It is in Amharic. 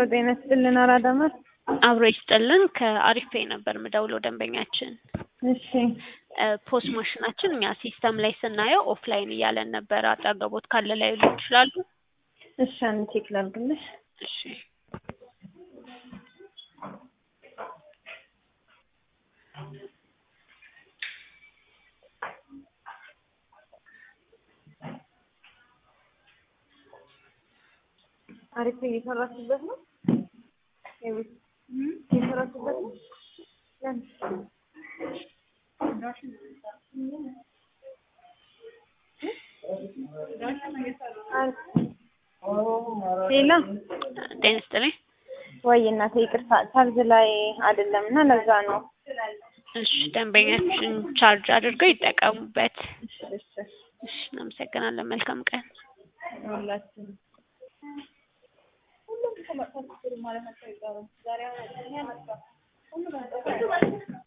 ጤና ይስጥልን አራዳማት አብሮ ይስጥልን። ከአሪፍ ፔይ ነበር ምደውለው ደንበኛችን እሺ ፖስ ማሽናችን እኛ ሲስተም ላይ ስናየው ኦፍላይን እያለን ነበር። አጠገቦት ካለ ላይ ሉ ይችላሉ። እሺ አንድ ቼክ ላድርግልሽ እሺ አሪፍ እየሰራችበት ነው ይኸውልሽ እየሰራችበት ነው ለምን ሌላ ጤና ይስጥልኝ። ወይ እናቴ ይቅርታ ቻርጅ ላይ አይደለም እና ለዛ ነው እሺ ደንበኛችን ቻርጅ አድርገው ይጠቀሙበት። እሺ እሺ እሺ እናመሰግናለን። መልካም ቀን። ሁላችንም ሁሉም ከመጥፋት ማለት ነው። ዛሬ አሁን